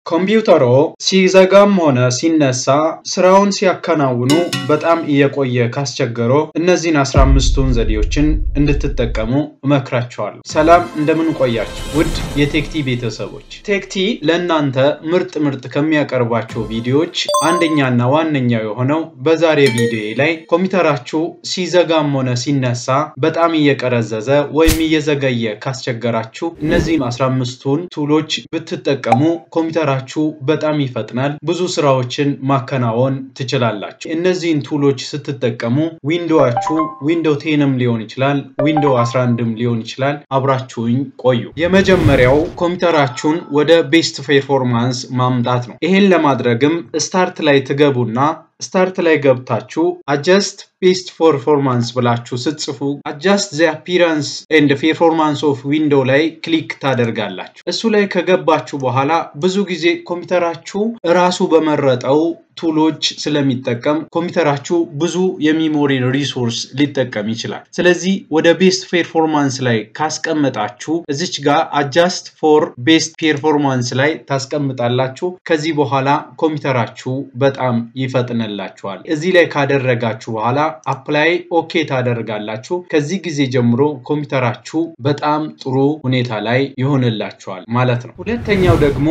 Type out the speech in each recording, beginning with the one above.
ኮምፒውተሮ ሲዘጋም ሆነ ሲነሳ ስራውን ሲያከናውኑ በጣም እየቆየ ካስቸገሮ እነዚህን 15ቱን ዘዴዎችን እንድትጠቀሙ እመክራችኋለሁ። ሰላም እንደምን ቆያችሁ ውድ የቴክቲ ቤተሰቦች። ቴክቲ ለእናንተ ምርጥ ምርጥ ከሚያቀርባቸው ቪዲዮዎች አንደኛና ዋነኛው የሆነው በዛሬ ቪዲዮ ላይ ኮምፒውተራችሁ ሲዘጋም ሆነ ሲነሳ በጣም እየቀረዘዘ ወይም እየዘገየ ካስቸገራችሁ እነዚህን 15ቱን ቱሎች ብትጠቀሙ ኮምፒውተራችሁ በጣም ይፈጥናል። ብዙ ስራዎችን ማከናወን ትችላላችሁ። እነዚህን ቱሎች ስትጠቀሙ ዊንዶዋችሁ ዊንዶው ቴንም ሊሆን ይችላል፣ ዊንዶው 11ም ሊሆን ይችላል። አብራችሁኝ ቆዩ። የመጀመሪያው ኮምፒውተራችሁን ወደ ቤስት ፐርፎርማንስ ማምጣት ነው። ይሄን ለማድረግም ስታርት ላይ ትገቡና ስታርት ላይ ገብታችሁ አጀስት ቤስት ፐርፎርማንስ ብላችሁ ስትጽፉ አጃስት ዘ አፒራንስ ኤንድ ፐርፎርማንስ ኦፍ ዊንዶው ላይ ክሊክ ታደርጋላችሁ። እሱ ላይ ከገባችሁ በኋላ ብዙ ጊዜ ኮምፒውተራችሁ እራሱ በመረጠው ቱሎች ስለሚጠቀም ኮምፒውተራችሁ ብዙ የሚሞሪ ሪሶርስ ሊጠቀም ይችላል። ስለዚህ ወደ ቤስት ፐርፎርማንስ ላይ ካስቀመጣችሁ እዚች ጋር አጃስት ፎር ቤስት ፐርፎርማንስ ላይ ታስቀምጣላችሁ። ከዚህ በኋላ ኮምፒውተራችሁ በጣም ይፈጥንላችኋል። እዚህ ላይ ካደረጋችሁ በኋላ አፕላይ ኦኬ ታደርጋላችሁ። ከዚህ ጊዜ ጀምሮ ኮምፒውተራችሁ በጣም ጥሩ ሁኔታ ላይ ይሆንላችኋል ማለት ነው። ሁለተኛው ደግሞ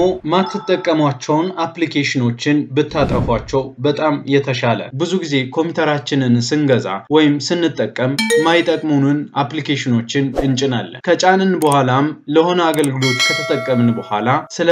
ማትጠቀሟቸውን አፕሊኬሽኖችን ብታጠፏቸው በጣም የተሻለ ብዙ ጊዜ ኮምፒውተራችንን ስንገዛ ወይም ስንጠቀም ማይጠቅሙንን አፕሊኬሽኖችን እንጭናለን። ከጫንን በኋላም ለሆነ አገልግሎት ከተጠቀምን በኋላ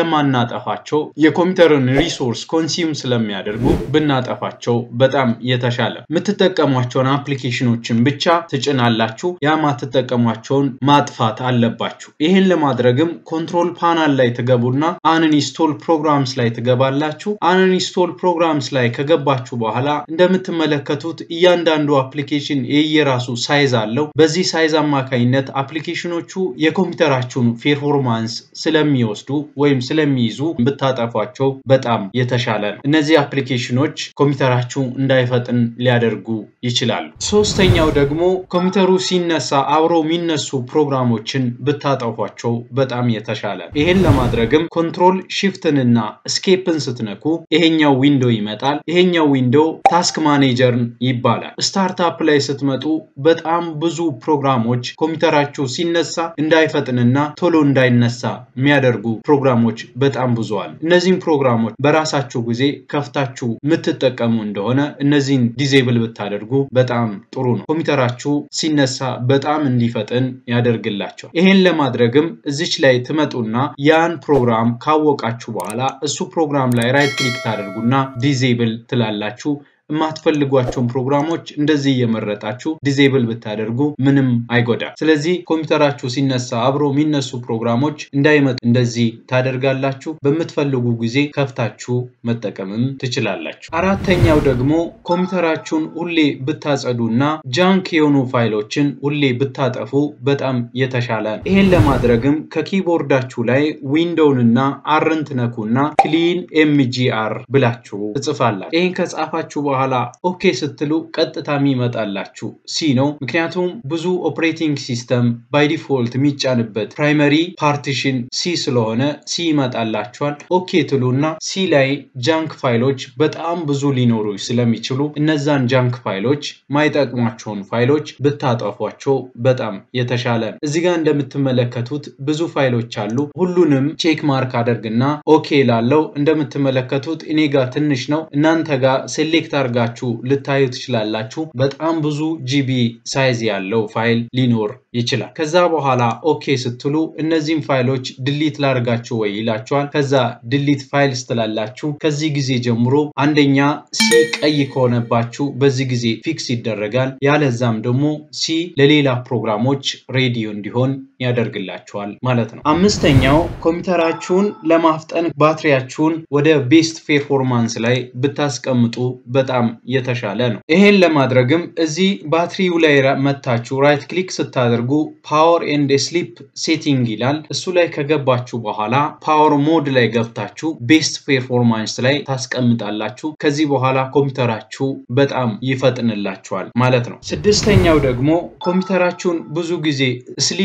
ስለማናጠፋቸው የኮምፒውተርን ሪሶርስ ኮንሲዩም ስለሚያደርጉ ብናጠፋቸው በጣም የተሻለ የምትጠቀሟቸውን አፕሊኬሽኖችን ብቻ ትጭናላችሁ። ያ ማትጠቀሟቸውን ማጥፋት አለባችሁ። ይህን ለማድረግም ኮንትሮል ፓናል ላይ ትገቡና አንኢንስቶል ፕሮግራምስ ላይ ትገባላችሁ። አንኢንስቶል ፕሮግራምስ ላይ ከገባችሁ በኋላ እንደምትመለከቱት እያንዳንዱ አፕሊኬሽን የየራሱ ሳይዝ አለው። በዚህ ሳይዝ አማካኝነት አፕሊኬሽኖቹ የኮምፒውተራችሁን ፐርፎርማንስ ስለሚወስዱ ወይም ስለሚይዙ ብታጠፏቸው በጣም የተሻለ ነው። እነዚህ አፕሊኬሽኖች ኮምፒውተራችሁ እንዳይፈጥን ሊያደርጉ ይችላሉ። ሶስተኛው ደግሞ ኮምፒውተሩ ሲነሳ አብሮ የሚነሱ ፕሮግራሞችን ብታጠፏቸው በጣም የተሻለ ነው። ይሄን ለማድረግም ኮንትሮል ሽፍትንና ስኬፕን ስትነኩ ይሄኛው ዊንዶ ይመጣል። ይሄኛው ዊንዶ ታስክ ማኔጀርን ይባላል። ስታርታፕ ላይ ስትመጡ በጣም ብዙ ፕሮግራሞች ኮምፒውተራችሁ ሲነሳ እንዳይፈጥንና ቶሎ እንዳይነሳ የሚያደርጉ ፕሮግራሞች በጣም ብዙ አሉ። እነዚህም ፕሮግራሞች በራሳችሁ ጊዜ ከፍታችሁ የምትጠቀሙ እንደሆነ እነዚህን ዲዜብል ብታደርጉ በጣም ጥሩ ነው። ኮምፒውተራችሁ ሲነሳ በጣም እንዲፈጥን ያደርግላቸዋል። ይሄን ለማድረግም እዚች ላይ ትመጡና ያን ፕሮግራም ካወቃችሁ በኋላ እሱ ፕሮግራም ላይ ራይት ክሊክ ታደርጉና ዲዜብል ትላላችሁ። የማትፈልጓቸውን ፕሮግራሞች እንደዚህ እየመረጣችሁ ዲዜብል ብታደርጉ ምንም አይጎዳም። ስለዚህ ኮምፒውተራችሁ ሲነሳ አብሮ የሚነሱ ፕሮግራሞች እንዳይመጡ እንደዚህ ታደርጋላችሁ። በምትፈልጉ ጊዜ ከፍታችሁ መጠቀምም ትችላላችሁ። አራተኛው ደግሞ ኮምፒውተራችሁን ሁሌ ብታጸዱ እና ጃንክ የሆኑ ፋይሎችን ሁሌ ብታጠፉ በጣም የተሻለ ነው። ይሄን ለማድረግም ከኪቦርዳችሁ ላይ ዊንዶውን እና አርን ትነኩና ክሊን ኤምጂአር ብላችሁ ትጽፋላችሁ። ይህን ከጻፋችሁ በኋላ ኦኬ ስትሉ ቀጥታ የሚመጣላችሁ ሲ ነው። ምክንያቱም ብዙ ኦፕሬቲንግ ሲስተም ባይ ዲፎልት የሚጫንበት ፕራይመሪ ፓርቲሽን ሲ ስለሆነ ሲ ይመጣላችኋል። ኦኬ ትሉና ሲ ላይ ጃንክ ፋይሎች በጣም ብዙ ሊኖሩ ስለሚችሉ እነዛን ጃንክ ፋይሎች ማይጠቅሟቸውን ፋይሎች ብታጠፏቸው በጣም የተሻለ ነው። እዚህ ጋር እንደምትመለከቱት ብዙ ፋይሎች አሉ። ሁሉንም ቼክ ማርክ አደርግና ኦኬ ላለው እንደምትመለከቱት እኔ ጋር ትንሽ ነው። እናንተ ጋር ሴሌክት አድርጋችሁ ልታዩ ትችላላችሁ። በጣም ብዙ ጂቢ ሳይዝ ያለው ፋይል ሊኖር ይችላል። ከዛ በኋላ ኦኬ ስትሉ እነዚህም ፋይሎች ድሊት ላርጋችሁ ወይ ይላችኋል። ከዛ ድሊት ፋይልስ ትላላችሁ። ከዚህ ጊዜ ጀምሮ አንደኛ ሲ ቀይ ከሆነባችሁ በዚህ ጊዜ ፊክስ ይደረጋል። ያለዛም ደግሞ ሲ ለሌላ ፕሮግራሞች ሬዲዮ እንዲሆን ያደርግላችኋል ማለት ነው። አምስተኛው ኮምፒውተራችሁን ለማፍጠን ባትሪያችሁን ወደ ቤስት ፐርፎርማንስ ላይ ብታስቀምጡ በጣም የተሻለ ነው። ይሄን ለማድረግም እዚህ ባትሪው ላይ መታችሁ ራይት ክሊክ ስታደርጉ ፓወር ኤንድ ስሊፕ ሴቲንግ ይላል። እሱ ላይ ከገባችሁ በኋላ ፓወር ሞድ ላይ ገብታችሁ ቤስት ፐርፎርማንስ ላይ ታስቀምጣላችሁ። ከዚህ በኋላ ኮምፒውተራችሁ በጣም ይፈጥንላችኋል ማለት ነው። ስድስተኛው ደግሞ ኮምፒውተራችሁን ብዙ ጊዜ ስሊፕ ከም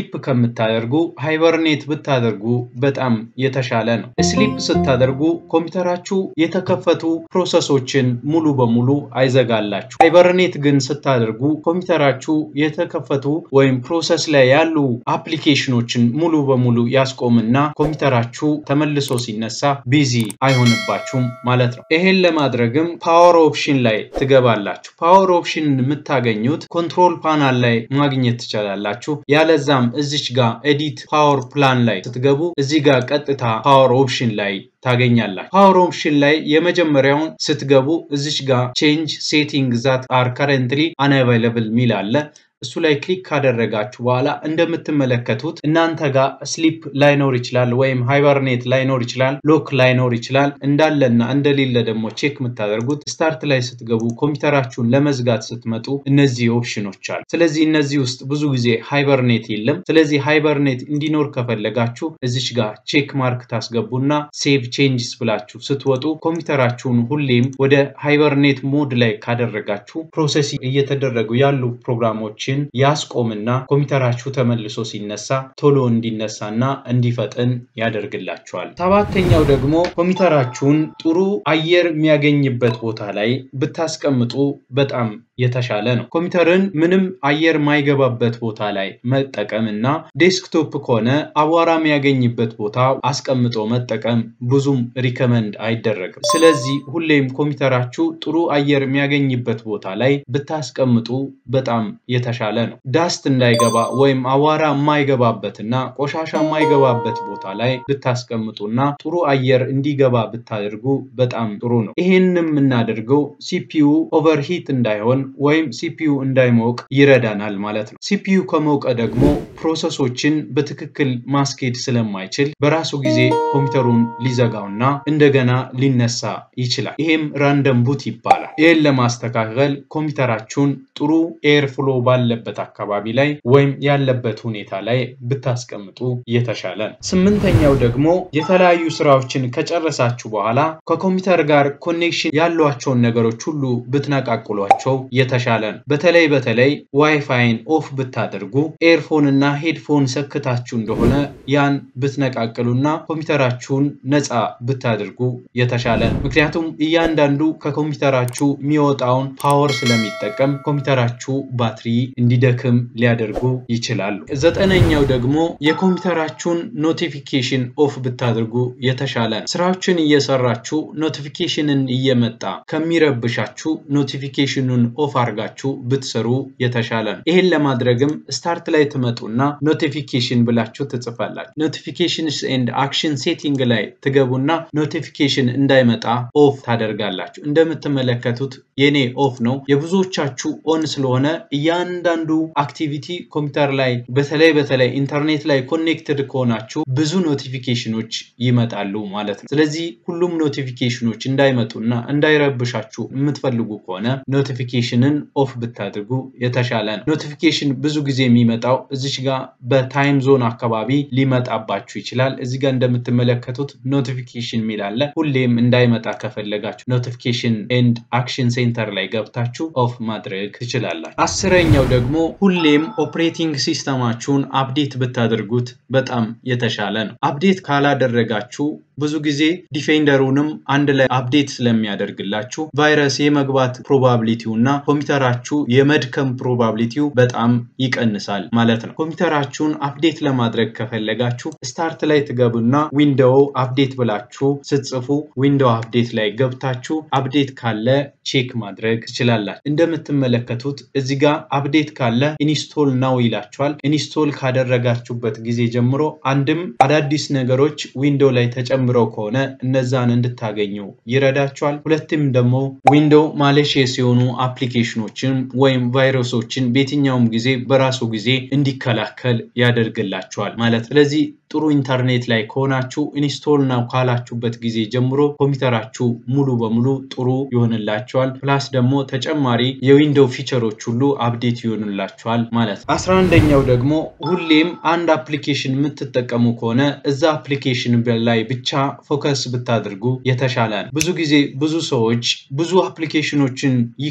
ከምታደርጉ ሃይበርኔት ብታደርጉ በጣም የተሻለ ነው። ስሊፕ ስታደርጉ ኮምፒውተራችሁ የተከፈቱ ፕሮሰሶችን ሙሉ በሙሉ አይዘጋላችሁ። ሃይበርኔት ግን ስታደርጉ ኮምፒውተራችሁ የተከፈቱ ወይም ፕሮሰስ ላይ ያሉ አፕሊኬሽኖችን ሙሉ በሙሉ ያስቆምና ኮምፒውተራችሁ ተመልሶ ሲነሳ ቢዚ አይሆንባችሁም ማለት ነው። ይሄን ለማድረግም ፓወር ኦፕሽን ላይ ትገባላችሁ። ፓወር ኦፕሽን የምታገኙት ኮንትሮል ፓናል ላይ ማግኘት ትችላላችሁ። ያለዛም እዚች ጋር ኤዲት ፓወር ፕላን ላይ ስትገቡ እዚህ ጋር ቀጥታ ፓወር ኦፕሽን ላይ ታገኛላችሁ። ፓወር ኦፕሽን ላይ የመጀመሪያውን ስትገቡ እዚች ጋር ቼንጅ ሴቲንግ ዛት አር ከረንትሊ አንአቫይለብል ሚል አለ። እሱ ላይ ክሊክ ካደረጋችሁ በኋላ እንደምትመለከቱት እናንተ ጋር ስሊፕ ላይኖር ይችላል፣ ወይም ሃይበርኔት ላይኖር ይችላል፣ ሎክ ላይኖር ይችላል። እንዳለና እንደሌለ ደግሞ ቼክ የምታደርጉት ስታርት ላይ ስትገቡ ኮምፒውተራችሁን ለመዝጋት ስትመጡ እነዚህ ኦፕሽኖች አሉ። ስለዚህ እነዚህ ውስጥ ብዙ ጊዜ ሃይበርኔት የለም። ስለዚህ ሃይበርኔት እንዲኖር ከፈለጋችሁ እዚች ጋር ቼክ ማርክ ታስገቡና ሴቭ ቼንጅስ ብላችሁ ስትወጡ ኮምፒውተራችሁን ሁሌም ወደ ሃይበርኔት ሞድ ላይ ካደረጋችሁ ፕሮሰስ እየተደረጉ ያሉ ፕሮግራሞችን ያስቆምና ኮምፒውተራችሁ ተመልሶ ሲነሳ ቶሎ እንዲነሳና እንዲፈጥን ያደርግላችኋል። ሰባተኛው ደግሞ ኮምፒውተራችሁን ጥሩ አየር የሚያገኝበት ቦታ ላይ ብታስቀምጡ በጣም የተሻለ ነው። ኮምፒውተርን ምንም አየር ማይገባበት ቦታ ላይ መጠቀም እና ዴስክቶፕ ከሆነ አቧራ የሚያገኝበት ቦታ አስቀምጦ መጠቀም ብዙም ሪከመንድ አይደረግም። ስለዚህ ሁሌም ኮምፒውተራችሁ ጥሩ አየር የሚያገኝበት ቦታ ላይ ብታስቀምጡ በጣም የተሻለ ነው። ዳስት እንዳይገባ ወይም አቧራ የማይገባበትና ቆሻሻ የማይገባበት ቦታ ላይ ብታስቀምጡና ጥሩ አየር እንዲገባ ብታደርጉ በጣም ጥሩ ነው። ይሄንም የምናደርገው ሲፒዩ ኦቨርሂት እንዳይሆን ወይም ሲፒዩ እንዳይሞቅ ይረዳናል ማለት ነው። ሲፒዩ ከሞቀ ደግሞ ፕሮሰሶችን በትክክል ማስኬድ ስለማይችል በራሱ ጊዜ ኮምፒውተሩን ሊዘጋውና እንደገና ሊነሳ ይችላል። ይሄም ራንደም ቡት ይባላል። ይህን ለማስተካከል ኮምፒውተራችሁን ጥሩ ኤር ፍሎ ባለበት አካባቢ ላይ ወይም ያለበት ሁኔታ ላይ ብታስቀምጡ የተሻለ ነው። ስምንተኛው ደግሞ የተለያዩ ስራዎችን ከጨረሳችሁ በኋላ ከኮምፒውተር ጋር ኮኔክሽን ያሏቸውን ነገሮች ሁሉ ብትነቃቅሏቸው የተሻለ ነው። በተለይ በተለይ ዋይፋይን ኦፍ ብታደርጉ ኤርፎን እና ሄድፎን ሰክታችሁ እንደሆነ ያን ብትነቃቅሉና ኮምፒውተራችሁን ነፃ ብታደርጉ የተሻለ ነው። ምክንያቱም እያንዳንዱ ከኮምፒውተራችሁ የሚወጣውን ፓወር ስለሚጠቀም ኮምፒውተራችሁ ባትሪ እንዲደክም ሊያደርጉ ይችላሉ። ዘጠነኛው ደግሞ የኮምፒውተራችሁን ኖቲፊኬሽን ኦፍ ብታደርጉ የተሻለ ነው። ስራዎችን እየሰራችሁ ኖቲፊኬሽንን እየመጣ ከሚረብሻችሁ ኖቲፊኬሽኑን ኦፍ አድርጋችሁ ብትሰሩ የተሻለ ነው። ይህን ለማድረግም ስታርት ላይ ትመጡና ኖቲፊኬሽን ብላችሁ ትጽፋላችሁ። ኖቲፊኬሽንስ ኤንድ አክሽን ሴቲንግ ላይ ትገቡና ኖቲፊኬሽን እንዳይመጣ ኦፍ ታደርጋላችሁ። እንደምትመለከቱት የኔ ኦፍ ነው። የብዙዎቻችሁ ኦን ስለሆነ እያንዳንዱ አክቲቪቲ ኮምፒውተር ላይ በተለይ በተለይ ኢንተርኔት ላይ ኮኔክትድ ከሆናችሁ ብዙ ኖቲፊኬሽኖች ይመጣሉ ማለት ነው። ስለዚህ ሁሉም ኖቲፊኬሽኖች እንዳይመጡና እንዳይረብሻችሁ የምትፈልጉ ከሆነ ኖቲፊኬሽንን ኦፍ ብታድርጉ የተሻለ ነው። ኖቲፊኬሽን ብዙ ጊዜ የሚመጣው እዚች ጋር በታይም ዞን አካባቢ ሊመጣባችሁ ይችላል። እዚህ ጋር እንደምትመለከቱት ኖቲፊኬሽን የሚል አለ። ሁሌም እንዳይመጣ ከፈለጋችሁ ኖቲፊኬሽን ኤንድ አክሽን ሴንተር ላይ ገብታችሁ ኦፍ ማድረግ ትችላላችሁ። አስረኛው ደግሞ ሁሌም ኦፕሬቲንግ ሲስተማችሁን አፕዴት ብታደርጉት በጣም የተሻለ ነው። አፕዴት ካላደረጋችሁ ብዙ ጊዜ ዲፌንደሩንም አንድ ላይ አፕዴት ስለሚያደርግላችሁ ቫይረስ የመግባት ፕሮባቢሊቲው እና ኮምፒውተራችሁ የመድከም ፕሮባቢሊቲው በጣም ይቀንሳል ማለት ነው። ኮምፒውተራችሁን አፕዴት ለማድረግ ከፈለጋችሁ ስታርት ላይ ትገቡና ዊንዶው አፕዴት ብላችሁ ስትጽፉ ዊንዶው አፕዴት ላይ ገብታችሁ አፕዴት ካለ ቼክ ማድረግ ትችላላችሁ። እንደምትመለከቱት እዚህ ጋር አፕዴት ካለ ኢንስቶል ናው ይላችኋል። ኢንስቶል ካደረጋችሁበት ጊዜ ጀምሮ አንድም አዳዲስ ነገሮች ዊንዶው ላይ ተጨምረው ከሆነ እነዛን እንድታገኙ ይረዳችኋል። ሁለትም ደግሞ ዊንዶው ማሌሽየስ የሆኑ አፕሊኬሽኖችን ወይም ቫይረሶችን በየትኛውም ጊዜ በራሱ ጊዜ እንዲከላከል ያደርግላችኋል ማለት ስለዚህ ጥሩ ኢንተርኔት ላይ ከሆናችሁ ኢንስቶል ናው ካላችሁበት ጊዜ ጀምሮ ኮምፒውተራችሁ ሙሉ በሙሉ ጥሩ ይሆንላችኋል። ፕላስ ደግሞ ተጨማሪ የዊንዶው ፊቸሮች ሁሉ አፕዴት ይሆንላችኋል ማለት ነው። አስራ አንደኛው ደግሞ ሁሌም አንድ አፕሊኬሽን የምትጠቀሙ ከሆነ እዛ አፕሊኬሽን ላይ ብቻ ፎከስ ብታደርጉ የተሻለ ነው። ብዙ ጊዜ ብዙ ሰዎች ብዙ አፕሊኬሽኖችን ይከፍቱና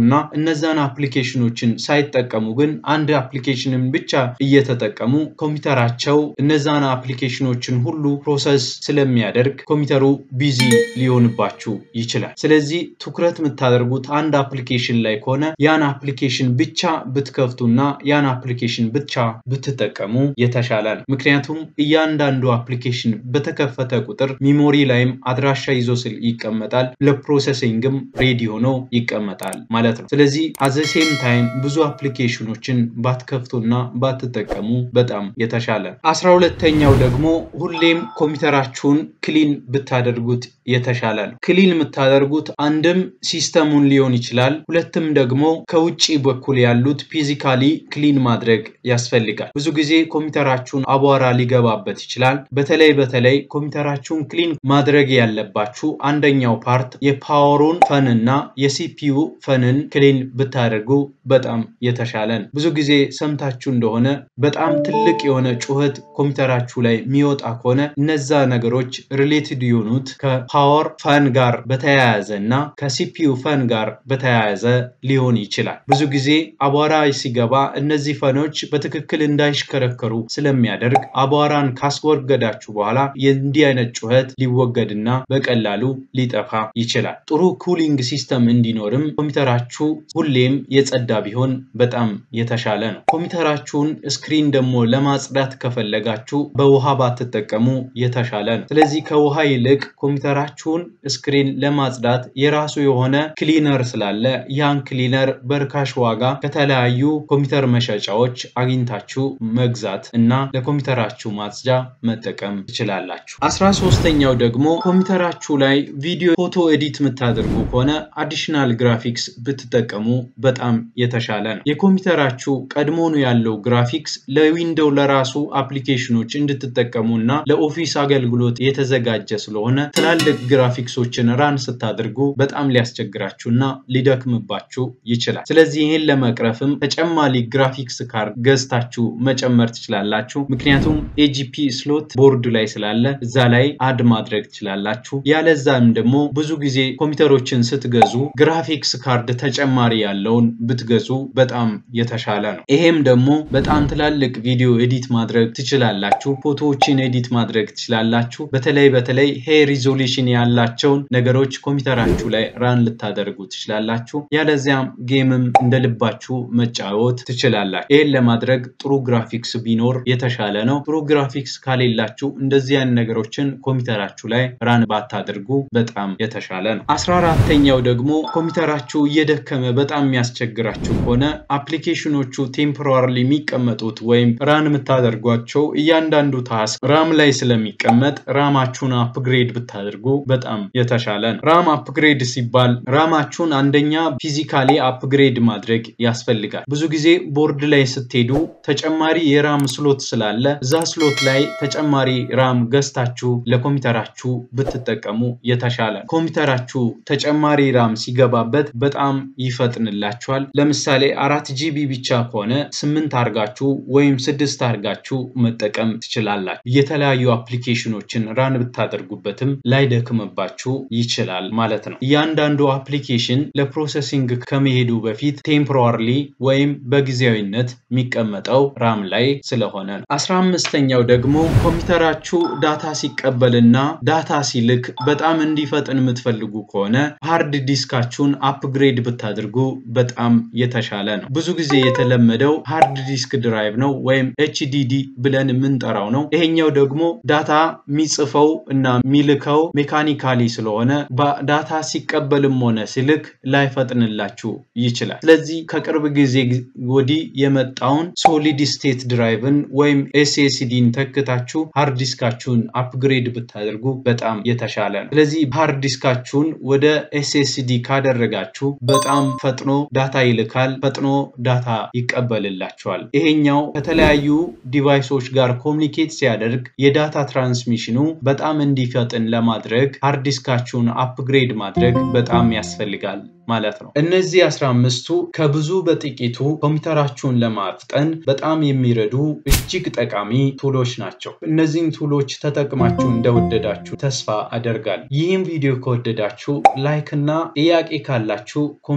እና እነዛን አፕሊኬሽኖችን ሳይጠቀሙ ግን አንድ አፕሊኬሽንን ብቻ እየተጠቀሙ ኮምፒውተራቸው እነዛን አፕሊኬሽኖችን ሁሉ ፕሮሰስ ስለሚያደርግ ኮምፒውተሩ ቢዚ ሊሆንባችሁ ይችላል። ስለዚህ ትኩረት የምታደርጉት አንድ አፕሊኬሽን ላይ ከሆነ ያን አፕሊኬሽን ብቻ ብትከፍቱና ያን አፕሊኬሽን ብቻ ብትጠቀሙ የተሻለ ነው። ምክንያቱም እያንዳንዱ አፕሊኬሽን በተከፈተ ቁጥር ሚሞሪ ላይም አድራሻ ይዞ ስል ይቀመጣል፣ ለፕሮሰሲንግም ሬዲ ሆኖ ይቀመጣል ማለት ነው። ስለዚህ አዘሴም ታይም ብዙ አፕሊኬሽኖችን ባትከፍቱና ባትጠቀሙ በጣም የተሻለ ነው። አስራ ሁለተኛው ደግሞ ሁሌም ኮምፒውተራችሁን ክሊን ብታደርጉት የተሻለ ነው። ክሊን የምታደርጉት አንድም ሲስተሙን ሊሆን ይችላል፣ ሁለትም ደግሞ ከውጭ በኩል ያሉት ፊዚካሊ ክሊን ማድረግ ያስፈልጋል። ብዙ ጊዜ ኮምፒውተራችሁን አቧራ ሊገባበት ይችላል። በተለይ በተለይ ኮምፒውተራችሁን ክሊን ማድረግ ያለባችሁ አንደኛው ፓርት የፓወሩን ፈንና የሲፒዩ ፈንን ክሊን ብታደርጉ በጣም የተሻለ ነው። ብዙ ጊዜ ሰምታችሁ እንደሆነ በጣም ትልቅ የሆነ ጩኸት ኮምፒውተራችሁ ላይ የሚወጣ ከሆነ እነዛ ነገሮች ሪሌትድ የሆኑት ከፓወር ፈን ጋር በተያያዘ እና ከሲፒዩ ፈን ጋር በተያያዘ ሊሆን ይችላል። ብዙ ጊዜ አቧራ ሲገባ እነዚህ ፈኖች በትክክል እንዳይሽከረከሩ ስለሚያደርግ አቧራን ካስወገዳችሁ በኋላ የእንዲህ አይነት ጩኸት ሊወገድና በቀላሉ ሊጠፋ ይችላል። ጥሩ ኩሊንግ ሲስተም እንዲኖርም ኮምፒውተራችሁ ሁሌም የጸዳ ቢሆን በጣም የተሻለ ነው። ኮምፒውተራችሁን ስክሪን ደግሞ ለማጽዳት ከፈለጋችሁ በውሃ ባትጠቀሙ የተሻለ ነው። ስለዚህ ከውሃ ይልቅ ኮምፒውተራችሁን ስክሪን ለማጽዳት የራሱ የሆነ ክሊነር ስላለ ያን ክሊነር በርካሽ ዋጋ ከተለያዩ ኮምፒውተር መሸጫዎች አግኝታችሁ መግዛት እና ለኮምፒውተራችሁ ማጽጃ መጠቀም ትችላላችሁ። አስራ ሶስተኛው ደግሞ ኮምፒውተራችሁ ላይ ቪዲዮ፣ ፎቶ ኤዲት የምታደርጉ ከሆነ አዲሽናል ግራፊክስ ብትጠቀሙ በጣም የተሻለ ነው። የኮምፒውተራችሁ ቀድሞኑ ያለው ግራፊክስ ለዊንዶው ለራሱ አፕሊኬሽኖች እንድትጠቀሙ እና ለኦፊስ አገልግሎት የተዘጋጀ ስለሆነ ትላልቅ ግራፊክሶችን ራን ስታደርጉ በጣም ሊያስቸግራችሁ እና ሊደክምባችሁ ይችላል። ስለዚህ ይህን ለመቅረፍም ተጨማሪ ግራፊክስ ካርድ ገዝታችሁ መጨመር ትችላላችሁ። ምክንያቱም ኤጂፒ ስሎት ቦርድ ላይ ስላለ እዛ ላይ አድ ማድረግ ትችላላችሁ። ያለዛም ደግሞ ብዙ ጊዜ ኮምፒውተሮችን ስትገዙ ግራፊክስ ካርድ ተጨማሪ ያለውን ብትገዙ በጣም የተሻለ ነው። ይሄም ደግሞ በጣም ትላልቅ ቪዲዮ ኤዲት ማድረግ ትችላላችሁ። ፎቶዎችን ኤዲት ማድረግ ትችላላችሁ። በተለይ በተለይ ሄ ሪዞሉሽን ያላቸውን ነገሮች ኮምፒውተራችሁ ላይ ራን ልታደርጉ ትችላላችሁ። ያለዚያም ጌምም እንደ ልባችሁ መጫወት ትችላላችሁ። ይህን ለማድረግ ጥሩ ግራፊክስ ቢኖር የተሻለ ነው። ጥሩ ግራፊክስ ካሌላችሁ እንደዚህ አይነት ነገሮችን ኮምፒውተራችሁ ላይ ራን ባታደርጉ በጣም የተሻለ ነው። አስራ አራተኛው ደግሞ ኮምፒውተራችሁ እየደከመ በጣም የሚያስቸግራችሁ ከሆነ አፕሊኬሽኖቹ ቴምፖራሪ የሚቀመጡት ወይም ራን የምታደርጓቸው እያንዳንዱ ታስክ ራም ላይ ስለሚቀመጥ ራማችሁን አፕግሬድ ብታደርጉ በጣም የተሻለ ነው። ራም አፕግሬድ ሲባል ራማችሁን አንደኛ ፊዚካሊ አፕግሬድ ማድረግ ያስፈልጋል። ብዙ ጊዜ ቦርድ ላይ ስትሄዱ ተጨማሪ የራም ስሎት ስላለ እዛ ስሎት ላይ ተጨማሪ ራም ገዝታችሁ ለኮምፒውተራችሁ ብትጠቀሙ የተሻለ ነው። ኮምፒውተራችሁ ተጨማሪ ራም ሲገባበት በጣም ይፈጥንላችኋል። ለምሳሌ አራት ጂቢ ብቻ ከሆነ ስምንት አርጋችሁ ወይም ስድስት አርጋችሁ መጠቀም ትችላላችሁ። የተለያዩ አፕሊኬሽኖችን ራን ብታደርጉበትም ላይደክምባችሁ ይችላል ማለት ነው። እያንዳንዱ አፕሊኬሽን ለፕሮሰሲንግ ከመሄዱ በፊት ቴምፖራሪ ወይም በጊዜያዊነት የሚቀመጠው ራም ላይ ስለሆነ ነው። አስራ አምስተኛው ደግሞ ኮምፒውተራችሁ ዳታ ሲቀበልና ዳታ ሲልክ በጣም እንዲፈጥን የምትፈልጉ ከሆነ ሃርድ ዲስካችሁን አፕግሬድ ብታደርጉ በጣም የተሻለ ነው። ብዙ ጊዜ የተለመደው ሃርድ ዲስክ ድራይቭ ነው ወይም ኤችዲዲ ብለን የምንጠራው ነው። ይሄኛው ደግሞ ዳታ የሚጽፈው እና የሚልከው ሜካኒካሊ ስለሆነ ዳታ ሲቀበልም ሆነ ሲልክ ላይፈጥንላችሁ ይችላል። ስለዚህ ከቅርብ ጊዜ ወዲህ የመጣውን ሶሊድ ስቴት ድራይቭን ወይም ኤስኤስዲን ተክታችሁ ሃርድ ዲስካችሁን አፕግሬድ ብታደርጉ በጣም የተሻለ ነው። ስለዚህ ሃርድ ዲስካችሁን ወደ ኤስኤስዲ ካደረጋችሁ በጣም ፈጥኖ ዳታ ይልካል፣ ፈጥኖ ዳታ ይቀበልላችኋል። ይሄኛው ከተለያዩ ዲቫይሶች ጋር ኮሚኒኬት ሲያደርግ የዳታ ትራንስሚሽኑ በጣም እንዲፈጥን ለማድረግ ሃርድ ዲስካችሁን አፕግሬድ ማድረግ በጣም ያስፈልጋል ማለት ነው። እነዚህ አስራ አምስቱ ከብዙ በጥቂቱ ኮምፒውተራችሁን ለማፍጠን በጣም የሚረዱ እጅግ ጠቃሚ ቱሎች ናቸው። እነዚህን ቱሎች ተጠቅማችሁ እንደወደዳችሁ ተስፋ አደርጋለሁ። ይህም ቪዲዮ ከወደዳችሁ ላይክ እና ጥያቄ ካላችሁ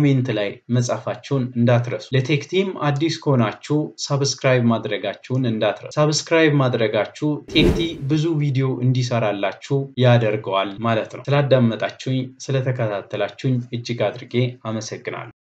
ኮሜንት ላይ መጻፋችሁን እንዳትረሱ። ለቴክ ቲም አዲስ ከሆናችሁ ሳብስክራይብ ማድረጋችሁን እንዳትረሱ። ሳብስክራይብ ማድረጋችሁ ቴክቲ ብዙ ቪዲዮ እንዲሰራላችሁ ያደርገዋል ማለት ነው። ስላዳመጣችሁኝ፣ ስለተከታተላችሁኝ እጅግ አድርጌ አመሰግናለሁ።